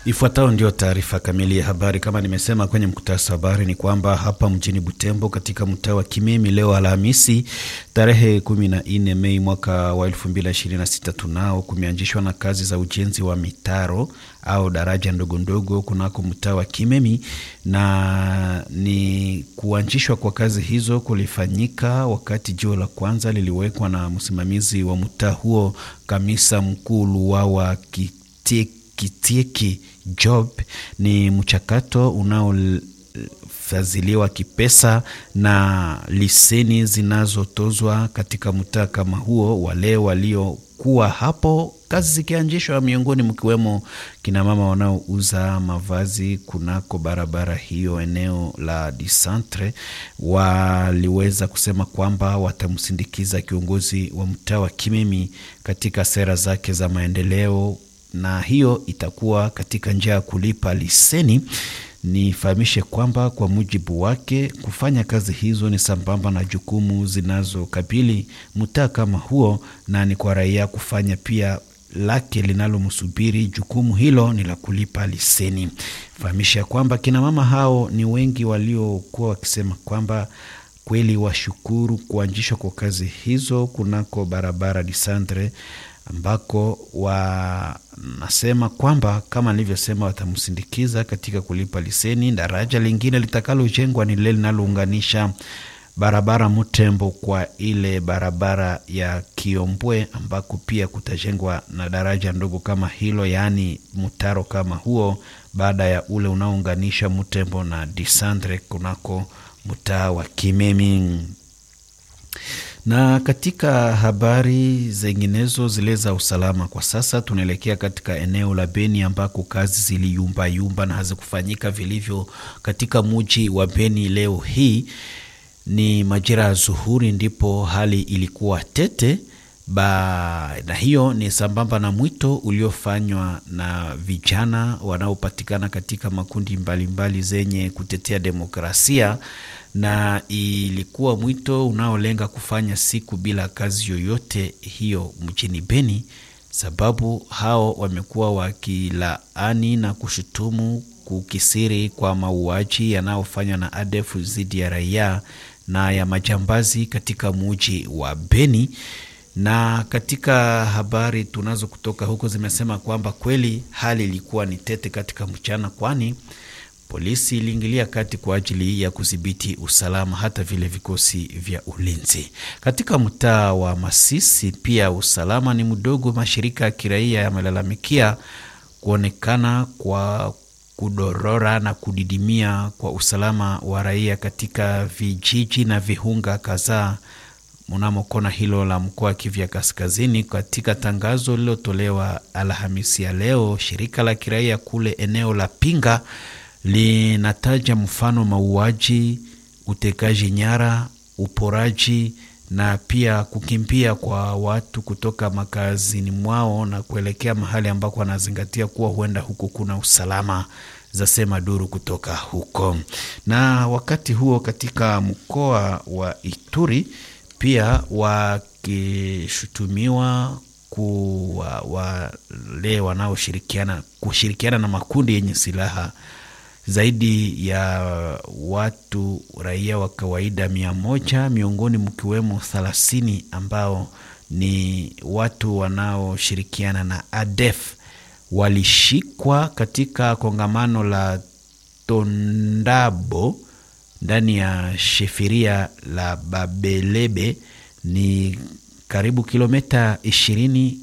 Ifuatayo ndio taarifa kamili ya habari. Kama nimesema kwenye mkutasa wa habari, ni kwamba hapa mjini Butembo, katika mtaa wa Kimemi, leo Alhamisi tarehe 14 Mei mwaka wa 2026, tunao kumeanzishwa na kazi za ujenzi wa mitaro au daraja ndogo ndogo kunako mtaa wa Kimemi, na ni kuanzishwa kwa kazi hizo kulifanyika wakati jio la kwanza liliwekwa na msimamizi wa mtaa huo, kamisa mkuu Luwawa Kitiki Kitieki Job. Ni mchakato unaofadhiliwa kipesa na liseni zinazotozwa katika mtaa kama huo. Wale waliokuwa hapo kazi zikianzishwa, miongoni mkiwemo kinamama wanaouza mavazi kunako barabara hiyo eneo la Disantre, waliweza kusema kwamba watamsindikiza kiongozi wa mtaa wa Kimemi katika sera zake za maendeleo na hiyo itakuwa katika njia ya kulipa liseni. Nifahamishe kwamba kwa mujibu wake kufanya kazi hizo ni sambamba na jukumu zinazokabili mtaa kama huo, na ni kwa raia kufanya pia lake linalomsubiri. Jukumu hilo ni la kulipa liseni. Fahamisha kwamba kina mama hao ni wengi waliokuwa wakisema kwamba kweli washukuru kuanzishwa kwa kazi hizo kunako barabara Disandre ambako wanasema kwamba kama nilivyosema, watamsindikiza katika kulipa liseni. Daraja lingine litakalojengwa ni lile linalounganisha barabara Mutembo kwa ile barabara ya Kiombwe, ambako pia kutajengwa na daraja ndogo kama hilo, yaani mtaro kama huo, baada ya ule unaounganisha Mutembo na Disandre kunako mtaa wa Kimemi na katika habari zinginezo zile za usalama, kwa sasa tunaelekea katika eneo la Beni ambako kazi ziliyumbayumba na hazikufanyika vilivyo katika muji wa Beni. Leo hii ni majira ya zuhuri, ndipo hali ilikuwa tete ba, na hiyo ni sambamba na mwito uliofanywa na vijana wanaopatikana katika makundi mbalimbali mbali zenye kutetea demokrasia na ilikuwa mwito unaolenga kufanya siku bila kazi yoyote hiyo mjini Beni, sababu hao wamekuwa wakilaani na kushutumu kukisiri kwa mauaji yanayofanywa na ADF dhidi ya raia na ya majambazi katika muji wa Beni. Na katika habari tunazo kutoka huko zimesema kwamba kweli hali ilikuwa ni tete katika mchana, kwani polisi iliingilia kati kwa ajili ya kudhibiti usalama, hata vile vikosi vya ulinzi katika mtaa wa Masisi. Pia usalama ni mdogo. Mashirika ya kiraia yamelalamikia kuonekana kwa kudorora na kudidimia kwa usalama wa raia katika vijiji na viunga kadhaa mnamo kona hilo la mkoa wa Kivu Kaskazini. Katika tangazo lililotolewa Alhamisi ya leo, shirika la kiraia kule eneo la Pinga linataja mfano mauaji, utekaji nyara, uporaji na pia kukimbia kwa watu kutoka makazini mwao na kuelekea mahali ambako wanazingatia kuwa huenda huko kuna usalama, zasema duru kutoka huko. Na wakati huo katika mkoa wa Ituri pia wakishutumiwa kuwa wale wanaoshirikiana kushirikiana na makundi yenye silaha zaidi ya watu raia wa kawaida mia moja miongoni mkiwemo thelathini ambao ni watu wanaoshirikiana na ADF walishikwa katika kongamano la Tondabo ndani ya shefiria la Babelebe, ni karibu kilomita ishirini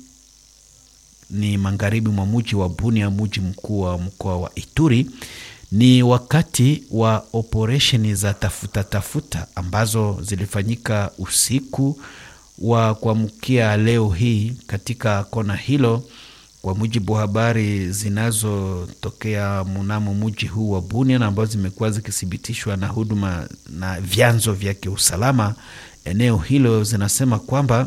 ni magharibi mwa muji wa Bunia, muji mkuu wa mkoa wa Ituri. Ni wakati wa operesheni za tafuta tafuta ambazo zilifanyika usiku wa kuamkia leo hii katika kona hilo, kwa mujibu wa habari zinazotokea mnamo muji huu wa Bunia na ambazo zimekuwa zikithibitishwa na huduma na vyanzo vya kiusalama eneo hilo, zinasema kwamba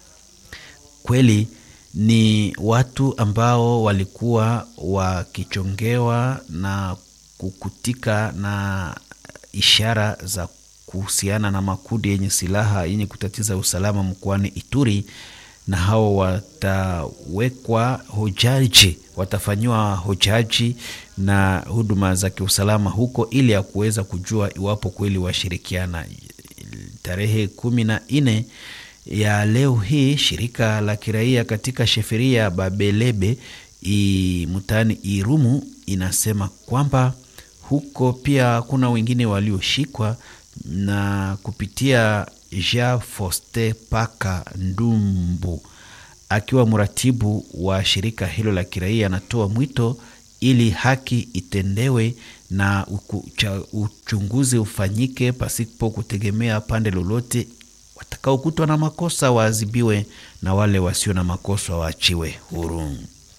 kweli ni watu ambao walikuwa wakichongewa na kukutika na ishara za kuhusiana na makundi yenye silaha yenye kutatiza usalama mkoani Ituri, na hao watawekwa hojaji watafanyiwa hojaji na huduma za kiusalama huko ili ya kuweza kujua iwapo kweli washirikiana. Tarehe kumi na nne ya leo hii shirika la kiraia katika sheferia ya Babelebe mtaani Irumu inasema kwamba huko pia kuna wengine walioshikwa na kupitia Jean Foste Paka Ndumbu akiwa mratibu wa shirika hilo la kiraia, anatoa mwito ili haki itendewe na uchunguzi ufanyike pasipo kutegemea pande lolote. Watakaokutwa na makosa waadhibiwe na wale wasio na makosa waachiwe huru.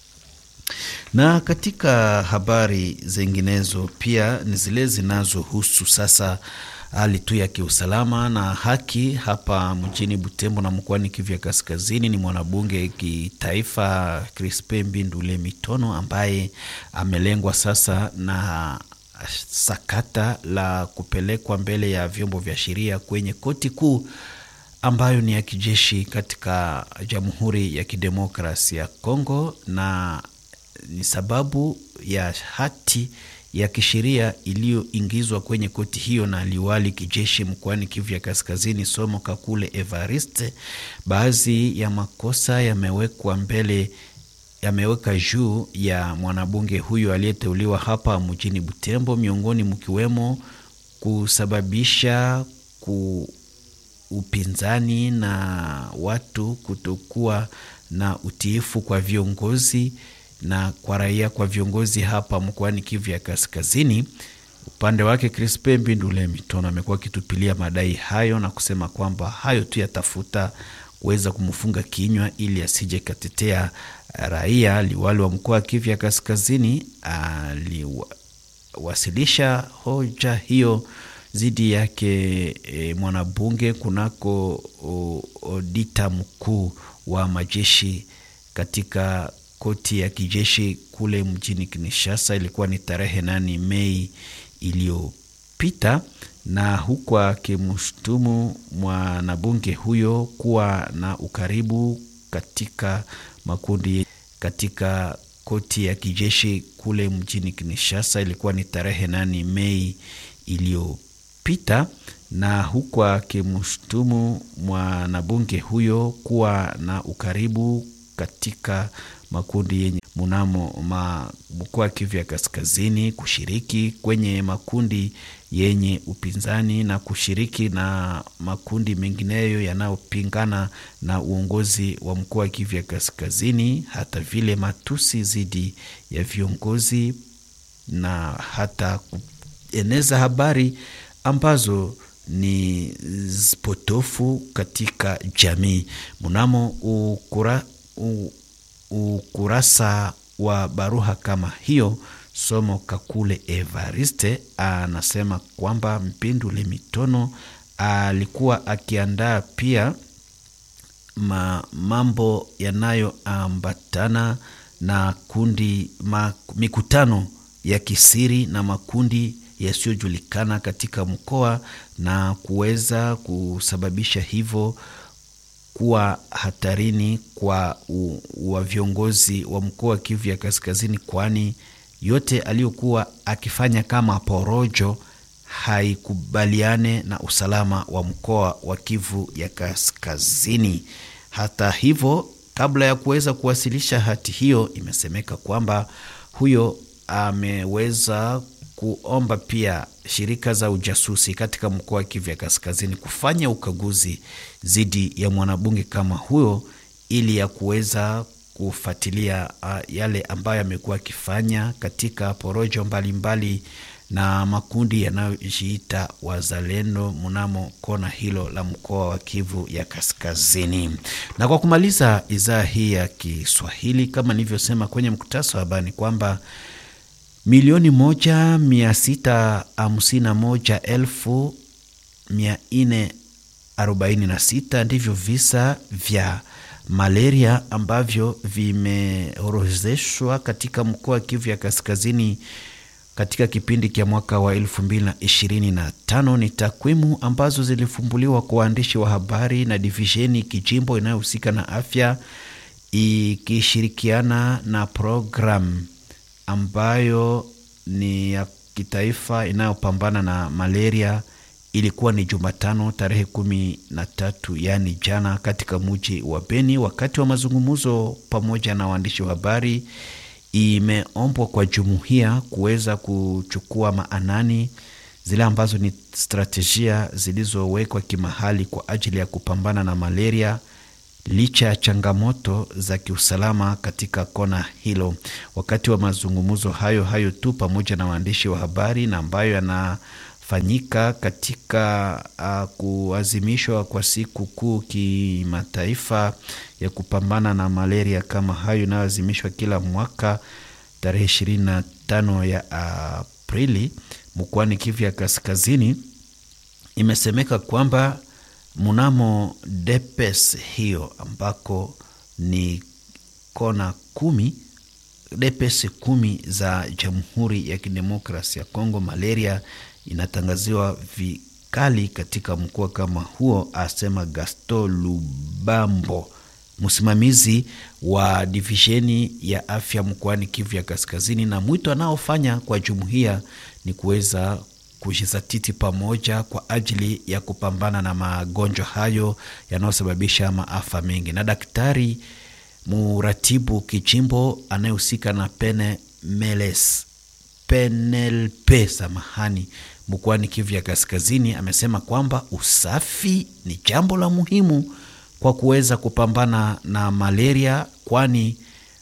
Na katika habari zinginezo pia ni zile zinazohusu sasa hali tu ya kiusalama na haki hapa mjini Butembo na mkoani Kivu ya Kaskazini. Ni mwanabunge kitaifa Crispe Mbindule Mitono ambaye amelengwa sasa na sakata la kupelekwa mbele ya vyombo vya sheria kwenye koti kuu ambayo ni ya kijeshi katika Jamhuri ya Kidemokrasia ya Kongo, na ni sababu ya hati ya kisheria iliyoingizwa kwenye koti hiyo na liwali kijeshi mkoani Kivu ya Kaskazini Somo Kakule Evariste. Baadhi ya makosa yamewekwa mbele yameweka juu ya mwanabunge huyo aliyeteuliwa hapa mjini Butembo, miongoni mkiwemo kusababisha ku upinzani na watu kutokuwa na utiifu kwa viongozi na kwa raia kwa viongozi hapa mkoani Kivu ya Kaskazini. Upande wake Crispe Mbindule Mitono amekuwa akitupilia madai hayo na kusema kwamba hayo tu yatafuta kuweza kumfunga kinywa ili asije katetea raia. Liwali wa mkoa wa Kivu ya Kaskazini aliwasilisha hoja hiyo dhidi yake e, mwanabunge kunako odita mkuu wa majeshi katika koti ya kijeshi kule mjini Kinshasa. Ilikuwa ni tarehe nane Mei iliyopita, na huku akimshutumu mwanabunge huyo kuwa na ukaribu katika makundi katika koti ya kijeshi kule mjini Kinshasa. Ilikuwa ni tarehe nane Mei iliyopita na huku akimshutumu mwanabunge huyo kuwa na ukaribu katika makundi yenye mnamo mkoa wa Kivu ya Kaskazini, kushiriki kwenye makundi yenye upinzani na kushiriki na makundi mengineyo yanayopingana na uongozi wa mkoa wa Kivu ya Kaskazini, hata vile matusi dhidi ya viongozi na hata kueneza habari ambazo ni potofu katika jamii. Mnamo ukura, u, ukurasa wa baruha kama hiyo, Somo Kakule Evariste anasema kwamba Mpindule Mitono alikuwa akiandaa pia ma, mambo yanayoambatana na kundi ma, mikutano ya kisiri na makundi yasiyojulikana katika mkoa na kuweza kusababisha hivyo kuwa hatarini kwa u, wa viongozi wa mkoa wa Kivu ya Kaskazini, kwani yote aliyokuwa akifanya kama porojo haikubaliane na usalama wa mkoa wa Kivu ya Kaskazini. Hata hivyo, kabla ya kuweza kuwasilisha hati hiyo, imesemeka kwamba huyo ameweza kuomba pia shirika za ujasusi katika mkoa wa Kivu ya Kaskazini kufanya ukaguzi dhidi ya mwanabunge kama huyo ili ya kuweza kufuatilia uh, yale ambayo amekuwa akifanya katika porojo mbalimbali mbali na makundi yanayojiita wazalendo mnamo kona hilo la mkoa wa Kivu ya Kaskazini. Na kwa kumaliza idhaa hii ya Kiswahili, kama nilivyosema kwenye mkutasa wa habari kwamba milioni moja mia sita hamsini na moja elfu mia nne arobaini na sita ndivyo visa vya malaria ambavyo vimeorozeshwa katika mkoa wa Kivu ya Kaskazini katika kipindi cha mwaka wa elfu mbili na ishirini na tano. Ni takwimu ambazo zilifumbuliwa kwa waandishi wa habari na divisheni kijimbo inayohusika na afya ikishirikiana na programu ambayo ni ya kitaifa inayopambana na malaria ilikuwa ni Jumatano tarehe kumi na tatu yaani jana, katika muji wa Beni. Wakati wa mazungumzo pamoja na waandishi wa habari, imeombwa kwa jumuiya kuweza kuchukua maanani zile ambazo ni strategia zilizowekwa kimahali kwa ajili ya kupambana na malaria licha ya changamoto za kiusalama katika kona hilo. Wakati wa mazungumzo hayo hayo tu pamoja na waandishi wa habari na ambayo yanafanyika katika uh, kuazimishwa kwa siku kuu kimataifa ya kupambana na malaria kama hayo inayoazimishwa kila mwaka tarehe ishirini na tano ya Aprili mkoani Kivu ya Kaskazini, imesemeka kwamba mnamo depes hiyo ambako ni kona kumi depes kumi za Jamhuri ya Kidemokrasi ya Kongo, malaria inatangaziwa vikali katika mkoa kama huo, asema Gaston Lubambo, msimamizi wa divisheni ya afya mkoani Kivu ya Kaskazini, na mwito anaofanya kwa jumuiya ni kuweza kujizatiti pamoja kwa ajili ya kupambana na magonjwa hayo yanayosababisha maafa mengi. Na daktari muratibu kijimbo anayehusika na pene meles penelpe samahani mkoani Kivu ya Kaskazini amesema kwamba usafi ni jambo la muhimu kwa kuweza kupambana na malaria, kwani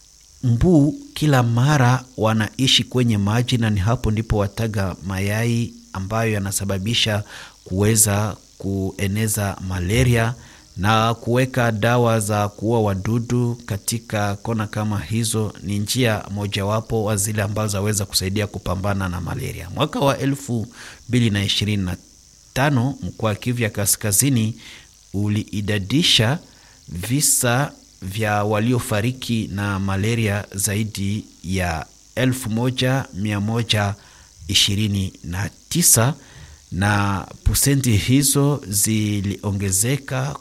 mbu kila mara wanaishi kwenye maji na ni hapo ndipo wataga mayai ambayo yanasababisha kuweza kueneza malaria na kuweka dawa za kuua wadudu katika kona kama hizo ni njia mojawapo wa zile ambazo zaweza kusaidia kupambana na malaria. Mwaka wa elfu mbili na ishirini na tano mkoa wa Kivu ya Kaskazini uliidadisha visa vya waliofariki na malaria zaidi ya elfu moja mia moja ishirini na tisa na pusenti hizo ziliongezeka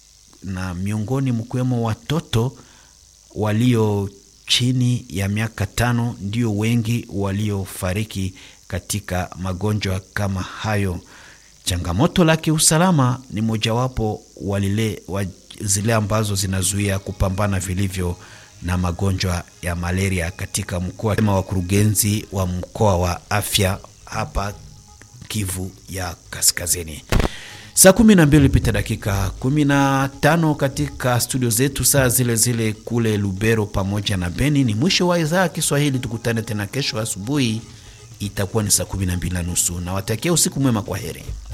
na miongoni mkiwemo watoto walio chini ya miaka tano ndio wengi waliofariki katika magonjwa kama hayo. Changamoto la kiusalama ni mojawapo walile wa zile ambazo zinazuia kupambana vilivyo na magonjwa ya malaria katika mkoa, kama wakurugenzi wa mkoa wa afya hapa Kivu ya Kaskazini. Saa kumi na mbili pita dakika kumi na tano katika studio zetu, saa zile zile kule Lubero pamoja na Beni. Ni mwisho wa idhaa ya Kiswahili. Tukutane tena kesho asubuhi, itakuwa ni saa kumi na mbili na nusu. Nawatakia usiku mwema, kwa heri.